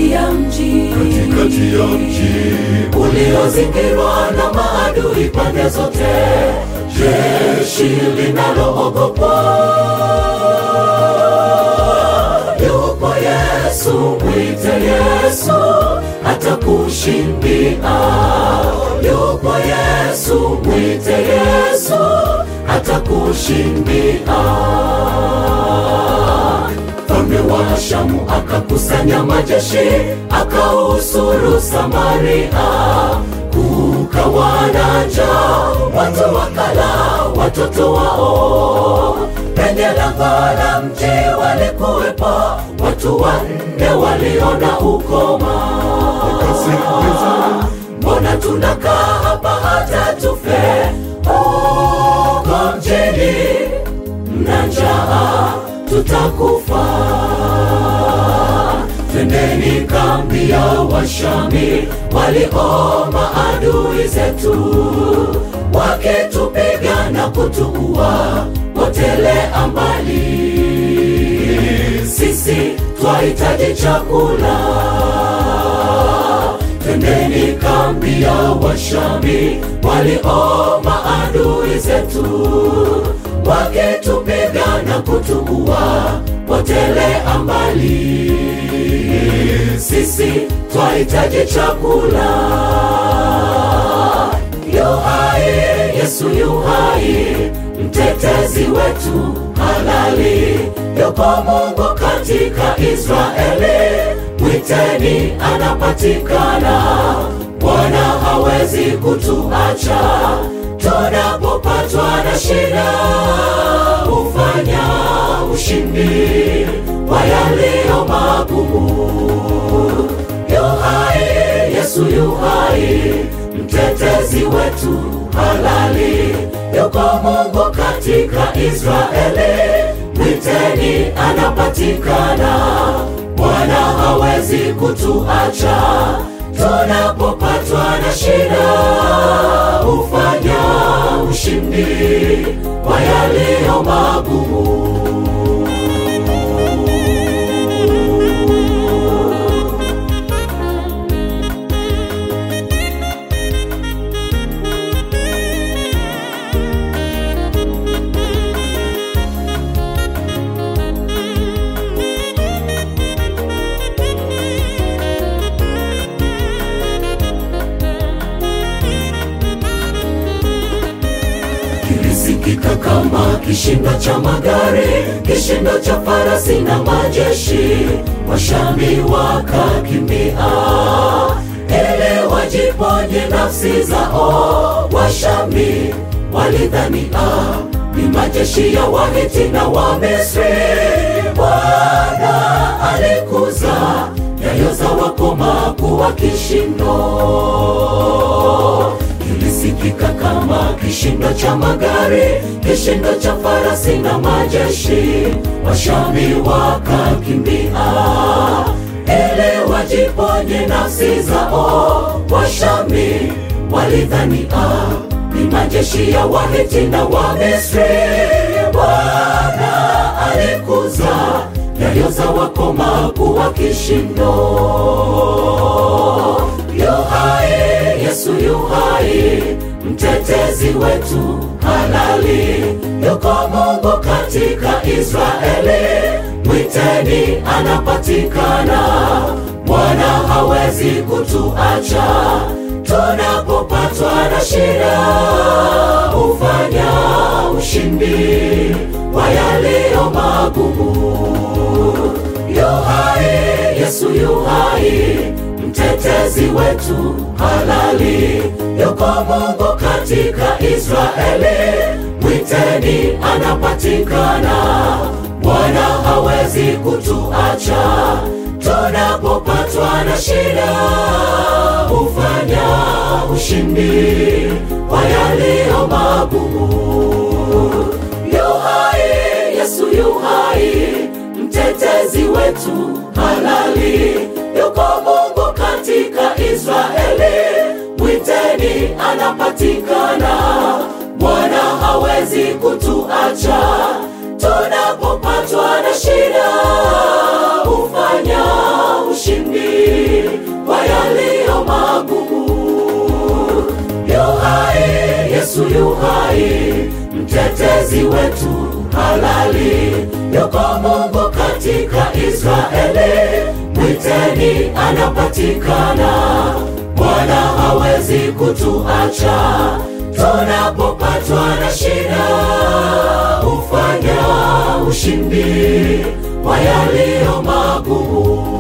katikati ya mji katikati ya mji uliozingirwa na maadui pande zote, jeshi linaloogopwa. Yupo Yesu, mwite Yesu, atakushindia. Yupo Yesu, mwite Yesu, atakushindia. Mfalme wa Shamu akakusanya majeshi, akausuru Samaria, kukawa na njaa, watu wakala watoto wao. Penye lango la mji walikuwepo watu wanne waliona ukoma. Wakasikiliza. Mbona tunakaa hapa hata tufe huko mjini? Mna njaa, tutakufa. Twendeni kambi ya Washami walioma adui zetu, wakitupiga na kutuua, potelea mbali. Sisi twahitaji chakula twendeni kambi ya Washami walioma adui zetu, wakitupiga na kutuua, potelea mbali. Sisi twahitaji chakula. Yuhai, Yesu yuhai, mtetezi wetu halali, yuko Mungu katika Israeli, mwiteni anapatikana. Bwana hawezi kutuacha tunapopatwa na shida, hufanya ushindi wa yaliyo magumu. Yuhai, Yesu yuhai, mtetezi wetu halali, yuko Mungu katika Israeli, mwiteni anapatikana. Bwana hawezi kutuacha tunapopatwa na shida, hufanya ushindi wa yaliyo magumu. kilisikika kama kishindo cha magari, kishindo cha farasi na majeshi. Washami wakakimbia ili wajiponye nafsi zao. Washami walidhania ni majeshi ya Wahiti na Wamisri. Bwana alikuza nyayo za wakoma kuwa kishindo kilisikika kama kishindo cha magari, kishindo cha farasi na majeshi. Washami wakakimbia ili wajiponye nafsi zao. Washami walidhania ni majeshi ya Wahiti na Wamisri. Bwana alikuza nyayo za wakoma kuwa kishindo. Yuhai, Yesu yuhai, mtetezi wetu halali, yuko Mungu katika Israeli, mwiteni anapatikana. Bwana hawezi kutuacha tunapopatwa na shida, hufanya ushindi wa yaliyo magumu. Yuhai, Yesu yuhai, mtetezi wetu halali, yuko Mungu katika Israeli, mwiteni anapatikana. Bwana hawezi kutuacha tunapopatwa na shida, hufanya ushindi wa yaliyo magumu. Yuhai, Yesu yuhai, mtetezi wetu halali, yuko Mungu katika Israeli, mwiteni anapatikana. Bwana hawezi kutuacha tunapopatwa na shida, hufanya ushindi Yesu yu hai, mtetezi wetu halali, yuko Mungu katika Israeli, mwiteni anapatikana. Bwana hawezi kutuacha tunapopatwa na shida, hufanya ushindi wa yaliyo magumu.